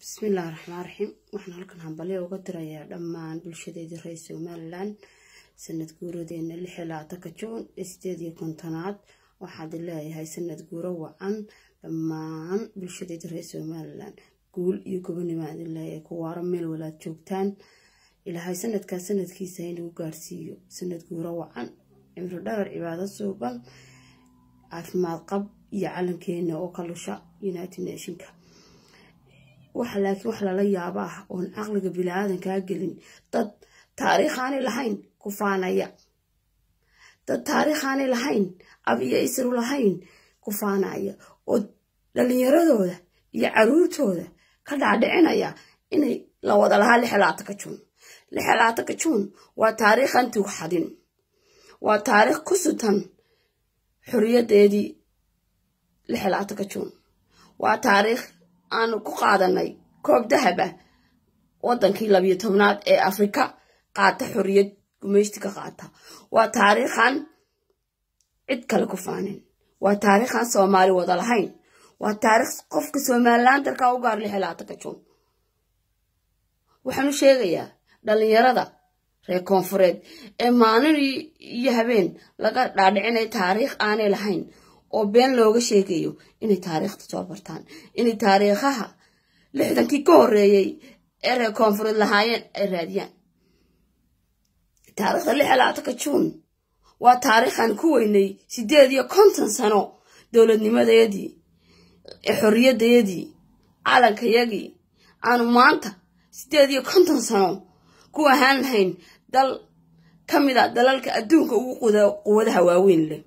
bismillahi raxmaan raxiim waxaan halkan hambalyo uga dirayaa dhammaan bulshadeedii reer somalilan sanad guuradeena lix iyo labaatanka juun ee sideed iyo kontonaad waxaad leeyahay sanad guuro wacan dhammaan bulshadeedii reer somalilan guul iyo gobonimo aad leeyahay kuwaaro meel walaad joogtaan ilaahay sanadkaas sanadkiisa inuu gaarsiiyo sanad guuro wacan cimro dharar cibaado suuban caafimaad qab iyo calankeena oo ka lusha united nationka waxa laakiin wax lala yaaba ah oon caqliga bini-aadankaa gelin dad taariikhaanay lahayn ku faanaya dad taariikhaanay lahayn ab iyo isru lahayn ku faanaya oo dhalinyaradooda iyo caruurtooda ka dhaadhicinaya inay la wada lahaa lixlaatanka juun lixlaatanka juun waa taariikhan tuugxadin waa taariikh ku sutan xoriyadeedii lixlaatanka juun waa taariikh aanu ku qaadanay koob dahab ah wadankii labiyo tobnaad ee afrika qaata xoriyad gumeysti ka qaata waa taariikhan cid kale ku faanin waa taariikhan soomaali wada lahayn waa taariikh qofka somalilan dalka u gaar lixlaatanka juun waxaanu sheegayaa dhalinyarada reer koonfureed ee maalin iyo habeen laga dhaadhicinay taariikh aanay lahayn oo been looga sheegayo inay taariikhda soo bartaan inay taariikhaha lixdankii ka horeeyey ee reer koonfureed lahaayeen ay raadiyaan taariikhda lix labaatanka juun waa taariikhan ku weynay sideed iyo konton sano dowladnimadeedii ee xorriyadeedii calankayagii aanu maanta sideed iyo konton sano ku ahaan lahayn dal ka mid a dalalka adduunka ugu quwadaha waaweyn leh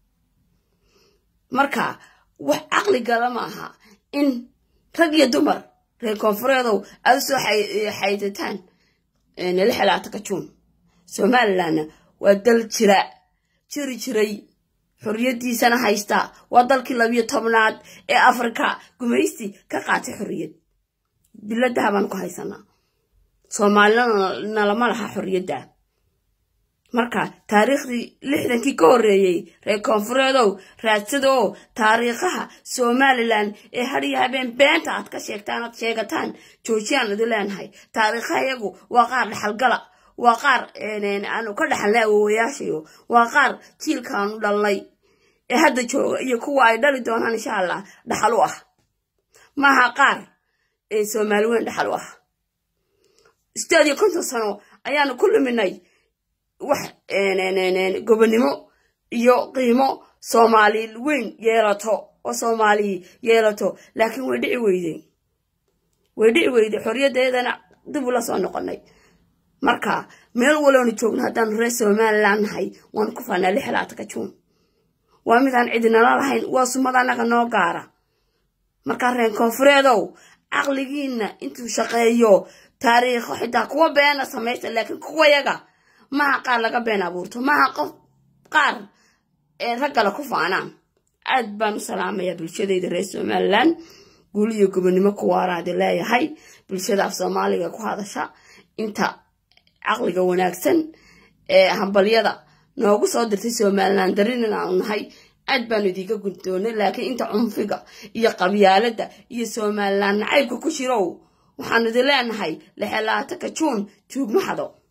marka wax caqli gala ma aha in rag iyo dumar reer koonfureedow aada usoo xaydataan lix labaatanka juun somalilanna waa dal jira jiri jiray xorriyaddiisana haysta waa dalkii labiyo tobnaad ee afrika gumaysti ka qaatay xorriyad biladaha baan ku haysanaa soomaalina lama laha xorriyadda marka taariikhdii lixdankii ka horeeyey reer koonfureedow raadsada oo taariikhaha somalilan ee hadiyo habeen beenta aad ka sheegtaan aad sheegataan joojiyaan idi leenahay taariikhaha iyagu waa qaar dhaxalgala waa qaar aanu ka dhaxalnay awowayaashayo waa qaar jiilkaanu dhalnay ee hadda jooga iyo kuwa ay dhali doonaan insha allah dhaxal u ah maaha qaar ee soomaali weyn dhaxal u ah sideed iyo konton sano ayaanu ku luminay wax gobonimo iyo qiimo soomaali weyn yeelato oo soomaali yeelato laakiin way dhici weyday way dhici weyday xorriyaddeedana dib ula soo noqonay marka meel waloonu joogno haddaanu reer somalilan nahay waanu ku faanaa lix labaatanka juun waa midaan cidinala lahayn waa sumad annaga noo gaara markaa reer koonfureedow caqligiina intuu shaqeeyo taariikho xitaa kuwa beena samaysta laakiin kuwa yaga maha qaar laga been abuurto maha qof qaar ee raggala ku faanaan aad baan u salaamayaa bulshadayda reer somalilan guul iyo gobonimo kuwaaraadi leeyahay bulshada af soomaaliga ku hadasha inta caqliga wanaagsan ee hambalyada noogu soo dirtay somalilan darin inaanu nahay aad baanu idiinka gundoonay laakiin inta cunfiga iyo qabyaalada iyo somalilan nacaybka ku jirow waxaanu idin leenahay lixelaatanka juun tuugma xado